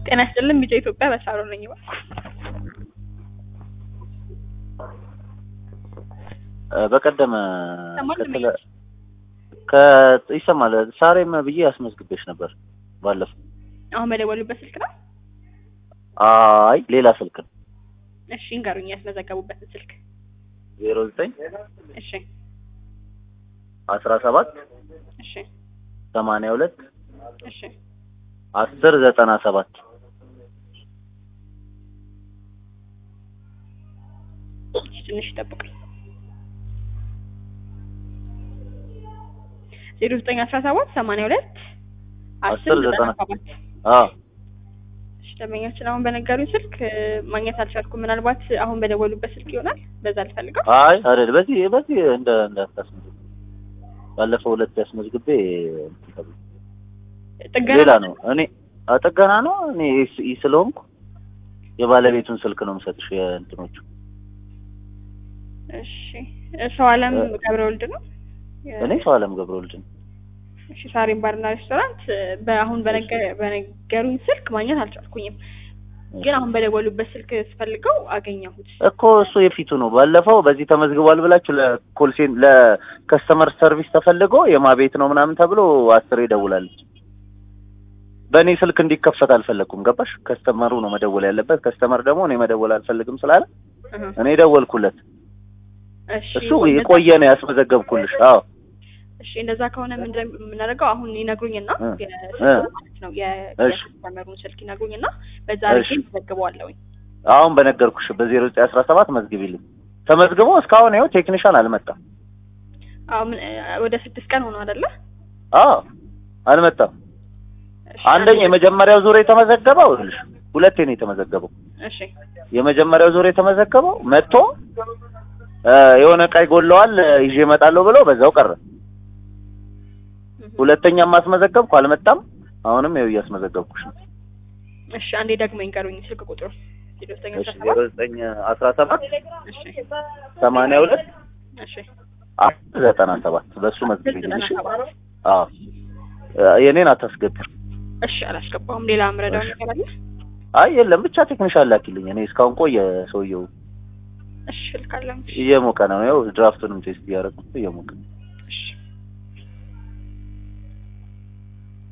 ጤና ይስጥልን ቢጫ ኢትዮጵያ በሳሮ ነኝ እባክዎ። በቀደም ይሰማል ከተለ ከ- ይሰማል ሳሬም ብዬ አስመዝግቤሽ ነበር ባለፈው። አሁን በደወሉበት ስልክ ነው? አይ ሌላ ስልክ ነው። እሺ እንገሩኝ ያስመዘገቡበትን ስልክ። ዜሮ ዘጠኝ እሺ አስራ ሰባት እሺ ሰማንያ ሁለት እሺ አስር ዘጠና ሰባት እሺ፣ ትንሽ ይጠብቁኝ። ዜሮ ዘጠኝ አስራ ሰባት ሰማንያ ሁለት አስር ዘጠና ሰባት አዎ እሺ ደንበኛችን አሁን በነገሩኝ ስልክ እ፣ ማግኘት አልቻልኩም። ምናልባት አሁን በደወሉበት ስልክ ይሆናል። በዛ ልፈልገው። አይ አይደል በዚህ በዚህ እንደ እንዳታስመዝግብ ባለፈው ሁለት ያስመዝግቤ እንትን ተብሎ ጥገና ሌላ ነው። እኔ አ- ጥገና ነው። እኔ ኢ- ኢ ስለሆንኩ የባለቤቱን ስልክ ነው የምሰጥሽ የእንትኖቹ እሺ ሰው አለም ገብረ ወልድ ነው። እኔ ሰው አለም ገብረወልድ ነኝ። እሺ ሳሪም ባርና ሬስቶራንት እ፣ በአሁን በነገ- በነገሩኝ ስልክ ማግኘት አልቻልኩኝም። ግን አሁን በደወሉበት ስልክ ስፈልገው አገኘሁት። እኮ እሱ የፊቱ ነው። ባለፈው በዚህ ተመዝግቧል ብላችሁ ለኮልሴን ለከስተመር ሰርቪስ ተፈልጎ የማ ቤት ነው ምናምን ተብሎ አስሬ ደውላለች። በእኔ ስልክ እንዲከፈት አልፈለግኩም። ገባሽ? ከስተመሩ ነው መደወል ያለበት። ከስተመር ደግሞ እኔ መደወል አልፈልግም ስላለ እህ፣ እኔ ደወልኩለት። እሺ እሱ የቆየ ነው ያስመዘገብኩልሽ። አዎ እሺ እንደዛ ከሆነ ምንድን ነው የምናደርገው? አሁን ይነግሩኝና እ፣ የስልኩ እ። ማለት ነው የ- እሺ። የከስተመሩን ስልክ ይነግሩኝና በዛ እሺ። አድርጌ መዘግበዋለሁኝ። አሁን በነገርኩሽ በዜሮ ዘጠኝ አስራ ሰባት መዝግቢልኝ። ተመዝግቦ እስካሁን ይኸው ቴክኒሻን አልመጣም። አሁን ምን- እ፣ ወደ ስድስት ቀን ሆኖ አይደለ? አዎ አልመጣም። እሺ፣ አንደኛ የመጀመሪያው ዙር የተመዘገበው ይኸውልሽ ሁለቴ ነው የተመዘገበው። እሺ የመጀመሪያው ዙር የተመዘገበው መጥቶ እ፣ የሆነ ዕቃ ይጎለዋል እ፣ ይዤ እመጣለሁ ብሎ በዛው ቀረ። እህ። ሁለተኛ ማስመዘገብኩ አልመጣም። አሁንም ይኸው እያስመዘገብኩሽ ነው። እሺ አንዴ ደግሞ ይንገሩኝ ስልክ ቁጥሩ ዜሮ ዘጠኝ እሺ አስራ ዜሮ ሰባት ዘጠኝ አስራ ሰባት እሺ ሰማንያ ሁለት እሺ አስር ዘጠና ሰባት በእሱ መዝግቢልኝ። ዘጠና እሺ ሰባት አዎ እ፣ የኔን አታስገቢ። እሺ አላስገባውም። ሌላ ምረዳው እሺ። ነገር አለ? አይ የለም ብቻ ቴክኒሻን ላኪልኝ። እኔ እስካሁን ቆየ ሰውየው እሺ ልካለሁ። እየሞቀ ነው። ያው ድራፍቱንም ቴስት እያደረግኩ እየሞቀ ነው። እሺ